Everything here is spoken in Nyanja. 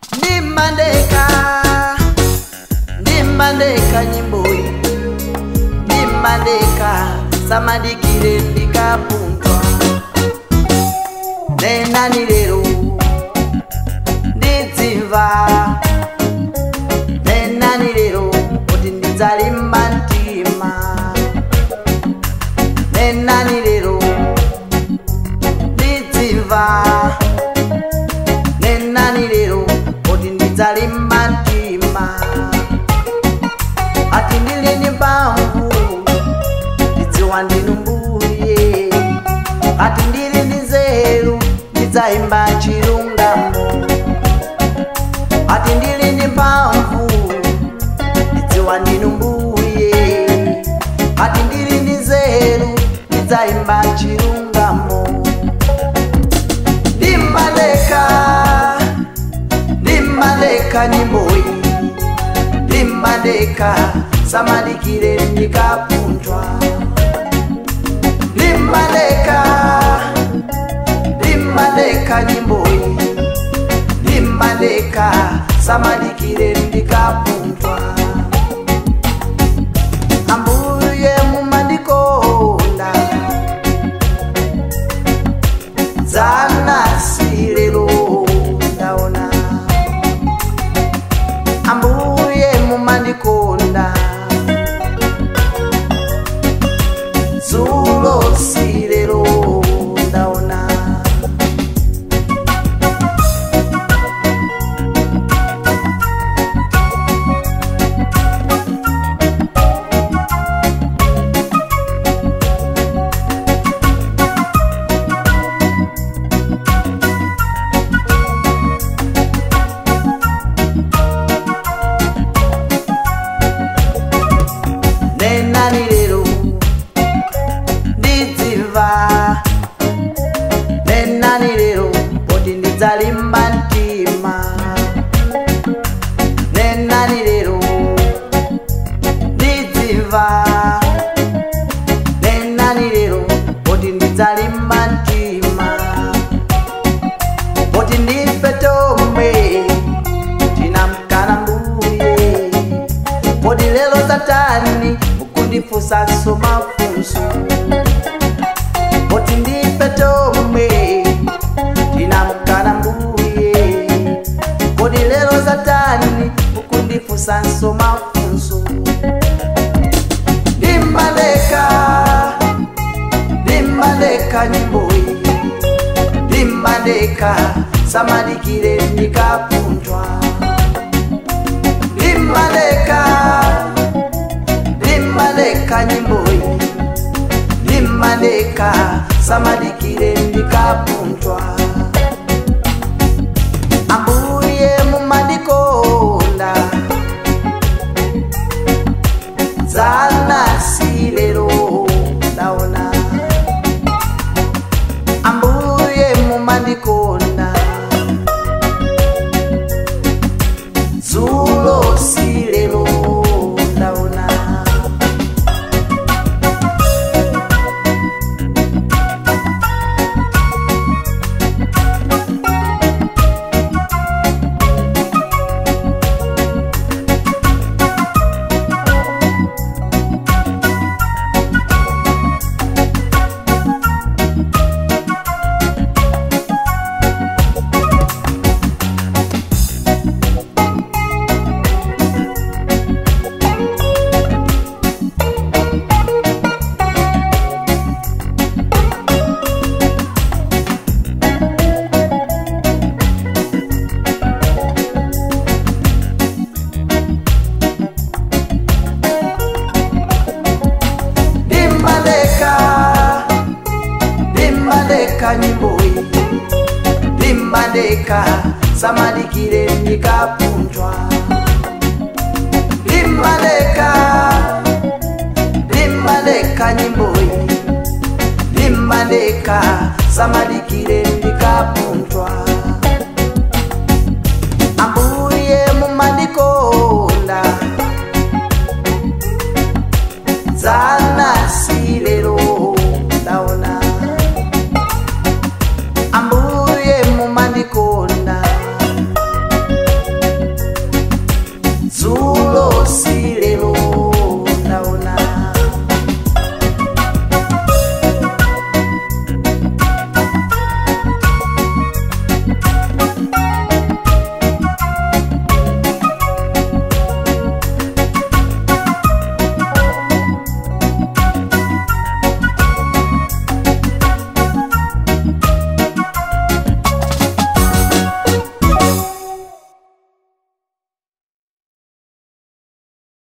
ndimbandeka ndimbandeka nyimboyi ndimbandeka samadikire ndikapunzwa nenani lero ndidzimva nenani lero kuti ndidzalimba mtima nenani lero ndidzimva nenani lero kuti ndidzalimba mtima ati ndilini mphamvu ndidziwa ndinu mbuye ati ndili ndi nzeru ndidzayimba chilungamo ati ndili ndi mphamvu ndidziwa ndinu mbuye ati ndili ndi nzeru ndidzayimba chilungamo ndimbaleka ndimbaleka nyimboyi ndimbaleka samadikire ndikapunzwa ndimbaleka ndimbaleka nyimboyi ndimbaleka samadikire ndikapunzwa ambuye mumandikonda dzanasirero ndaona ambuye mumandikonda dzulo sirero ndaona nenani lero ndidzimva nenani lero kuti ndidzalimba mtima nenani lero ndidzimva nenani lero kuti ndidzalimba mtima kuti ndife tomwe tinamkana mbuye kodi lelo satani ukundifunsanso mafunso koti ndife tomwe tinamkana mbuye kodi lelo satani ukundifunsanso mafunso ndimbaleka ndimbaleka nyimboyi ndimbaleka samadikire ndikapunzwa ndimbaleka ndimbaleka nyimboyi ndimbaleka samadikire ndikapunzwa ambuye mumandikonda dzanasirero ndaona ambuye mumandikonda dzulo sirero ndaona ndimbaleka ndimbaleka nyimboyi ndimbaleka samadikire ndikapunzwa ndimbaleka ndimbaleka nyimboyi ndimbaleka samadikire ndikapunzwa